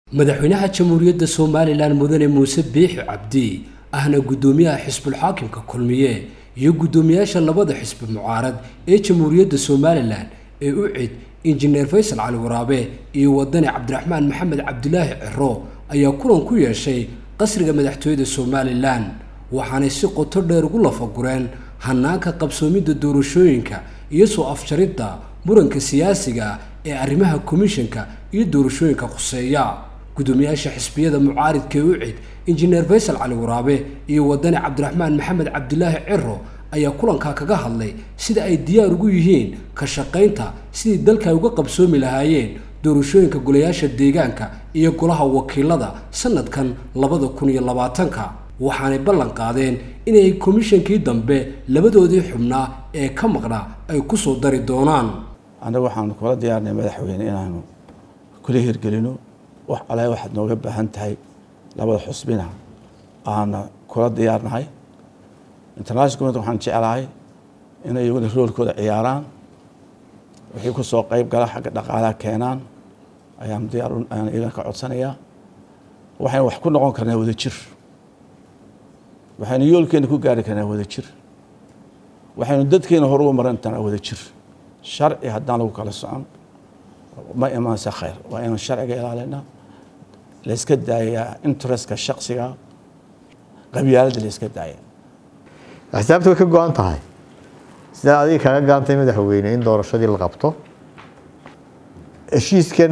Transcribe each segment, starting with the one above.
madaxweynaha jamhuuriyadda somalilan mudane muuse biixi cabdi ahna guddoomiyaha xisbulxaakimka kulmiye iyo guddoomiyaasha labada xisbi mucaarad ee jamhuuriyadda somalilan ee u cid injineer faysal cali waraabe iyo wadani cabdiraxmaan maxamed cabdilaahi ciro ayaa kulan ku yeeshay qasriga madaxtooyada somalilan waxaanay si qoto dheer ugu lafagureen hanaanka qabsoomidda doorashooyinka iyo soo afjaridda muranka siyaasiga ee arrimaha komishanka iyo doorashooyinka khuseeya guddoomiyaasha xisbiyada mucaaridka ee u cid injineer faysal cali waraabe iyo wadani cabdiraxmaan maxamed cabdilaahi ciro ayaa kulankaa kaga hadlay sida ay diyaar ugu yihiin ka shaqaynta sidii dalka ay uga qabsoomi lahaayeen doorashooyinka golayaasha deegaanka iyo golaha wakiilada sanadkan labada kun iyo labaatanka waxaanay ballan qaadeen inay komishankii dambe labadoodii xubnaa ee ka maqnaa ay ku soo dari doonaan annaga waxaanu kula diyaarnay madaxweyne inaanu kula hirgelino wax ale waxaad nooga baahan tahay labada xusbina aana kula diyaarnahay international community waxaan jeclahay inay iyaguna roolkooda ciyaaraan wixii ku soo qeyb gala xagga dhaqaalaha keenaan ayaan diyaar ayaan iyagana ka codsanayaa waxaynu wax ku noqon karnaa wada jir waxaynu yoolkeena ku gaari karnaa wada jir waxaynu dadkeena hor uga maran karnaa wada jir sharci haddaan lagu kala socon ma imaanse khayr waa inaan sharciga ilaalina layska daayaa interestka shaksiga qabyaaladda layska daaya axsaabta way ka go-an tahay sidaa adiga kaga gaantay madaxweyne in doorashadii la qabto heshiiskan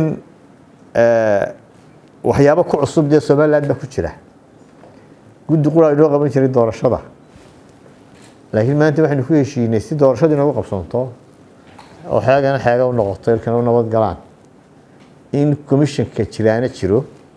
waxyaabo ku cusub dee somaliland baa ku jira guddi qura inoo qaban jiray doorashada laakiin maanta waxaynu ku heshiinay si doorashadii noogu qabsoonto oo xeegana xeega u noqoto ilkana u nabad galaan in commissionka jiraana jiro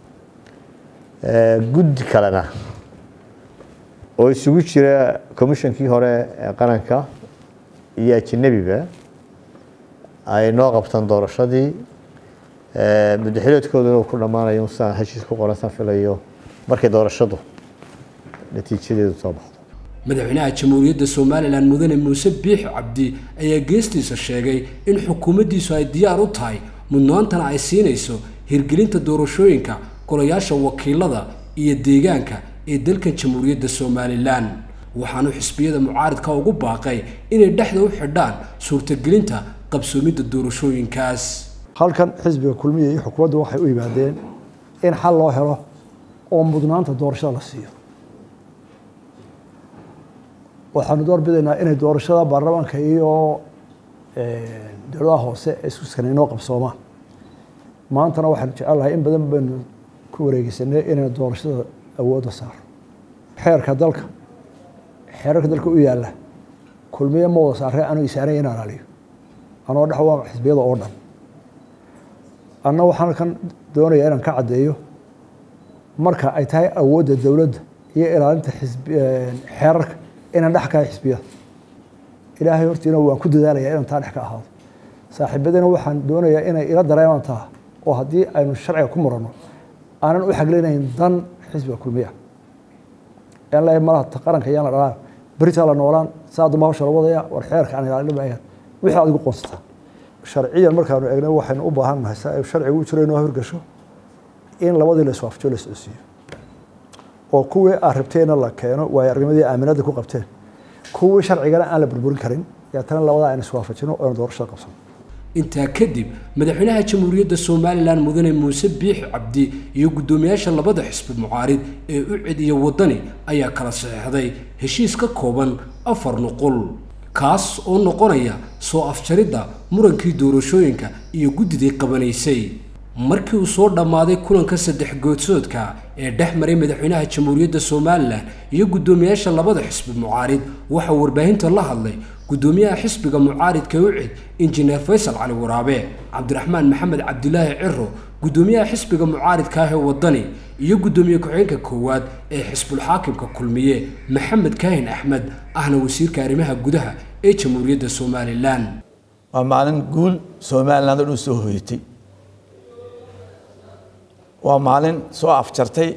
guddi kalena oo isugu jira commissionkii hore ee qaranka iyo ajanabiba ay noo qabtaan doorashadii muddaxileedkooduna uu ku dhammaanayo saan heshiis ku qoran saan filayo markay doorashadu natiijadeedu soo baxdo madaxweynaha jamhuuriyadda somalilan mudane muuse biixi cabdi ayaa geestiisa sheegay in xukuumaddiisu ay diyaar u tahay mudnaantana ay siinayso hirgelinta doorashooyinka golayaasha wakiilada iyo deegaanka ee dalkan jamhuuriyadda somalilan waxaanu xisbiyada mucaaridka ugu baaqay inay dhexda u xidhaan suurtagelinta qabsoomidda doorashooyinkaas halkan xisbiga kulmiya iyo xukuumaddu waxay u yimaadeen in xal loo helo oo mudnaanta doorashada la siiyo waxaanu door bidaynaa inay doorashada baarlamaanka iyo dowladaha hoose ee iskuskana inoo qabsoomaan maantana waxaanu jecelnahay in badan baynu ku wareegeysanay inaynu doorashada awoodda saaro xeerka dalka xeerarka dalka u yaalla kulmiye ma wada saaree anu isaanay in alaaliyo anoo dhex waa xisbiyada oo dhan anna waxaan kan doonayaa inaan ka caddeeyo marka ay tahay awoodda dowladda iyo ilaalinta xeerarka inaan dhex kahay xisbiyada ilaahay hortiina waan ku dadaalaya inaan taa dhex ka ahaado saaxiibadina waxaan doonayaa inay ila dareemaan taa oo haddii aynu sharciga ku muranno aanan u xaglinayn dan xisbiga kulmiya aan leeyahay malaha qaranka yaan la dhalaan beritaa la noolaan saa damba hawsha la wadaya war xeerka aan ilaalin maayaan wixii aad igu qoonsataa sharciyan markaanu eegna waxaynu u baahan nahay si ay sharcigu u jiro inoo hirgasho in labadii la iswaafjo la socodsiiyo oo kuwii aad rabteenna la keeno waayo arnimadii aaminada ku qabteen kuwii sharcigana aan la burburin karin deetana labadaa aynu iswaafajino oonu doorashada qabsano intaa kadib madaxweynaha jamhuuriyadda somalilan mudane muuse biixi cabdi iyo guddoomiyaasha labada xisbi mucaarid ee u cid iyo wadani ayaa kala saxeixday heshiis ka kooban afar nuqul kaas oo noqonaya soo afjaridda murankii doorashooyinka iyo guddidii qabanaysay markii uu soo dhammaaday kulanka saddex goodsoodka ee dhex maray madaxweynaha jamhuuriyadda somalilan iyo guddoomiyaasha labada xisbi mucaarid waxaa warbaahinta la hadlay guddoomiyaha xisbiga mucaaridka u cid injineer faysal cali waraabe cabdiraxmaan maxamed cabdilaahi ciro guddoomiyaha xisbiga mucaaridka ah ee wadani iyo guddoomiye ku-xigeenka koowaad ee xisbulxaakimka kulmiye maxamed kaahin axmed ahna wasiirka arrimaha gudaha ee jamhuuriyadda somalilan waa maalin guul somaliland oo dhan soo hoyatay waa maalin soo afjartay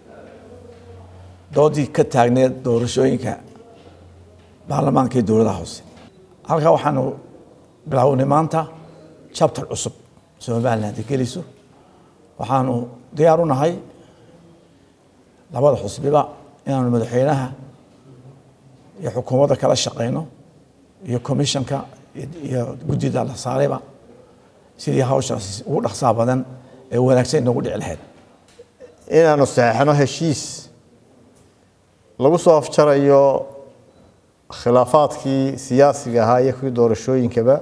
doodii ka taagneed doorashooyinka baarlamaanka iyo dowladaha hoose halkaa waxaanu bilownay maanta chapter cusub somaliland geliso waxaanu diyaar u nahay labada xusbiba inaanu madaxweynaha iyo xukuumadda kala shaqeyno iyo commissionka iyo guddida la saarayba sidii hawshaas ugu dhaqsaa badan ee wanaagsan inoogu dhici lahayd inaanu saxeixno heshiis lagu soo afjarayo khilaafaadkii siyaasiga ahaa iyo kuwii doorashooyinkaba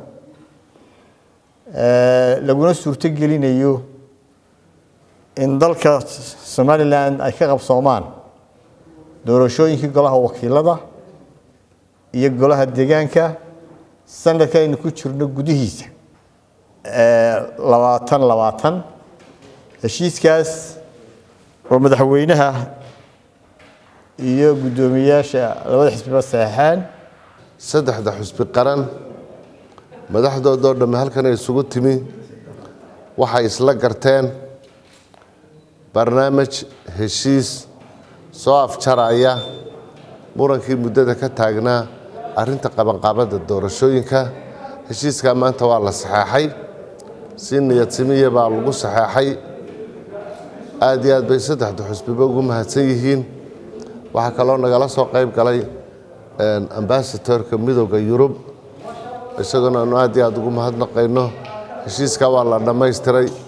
laguna suurto gelinayo in dalka somalilan ay ka qabsoomaan doorashooyinkii golaha wakiilada iyo golaha deegaanka sanadka aynu ku jirno gudihiisa labaatan labaatan heshiiskaas oo madaxweynaha iyo guddoomiyaasha labada xisbiba saxeixeen saddexda xusbi qaran madaxdoodoo dhamme halkan ay isugu timi waxay isla garteen barnaamij heshiis soo afjaraya murankii muddada ka taagnaa arrinta qabanqaabadda doorashooyinka heshiiskaa maanta waa la saxeexay si niyadsimiya baa lagu saxeexay aad iyo aad bay saddexda xusbiba ugu mahadsan yihiin waxaa kaloo nagala soo qayb galay ambasatorka midooda yurub isagoona aanu aad iyo aad ugu mahadnaqayno heshiiskaa waa la dhammaystiray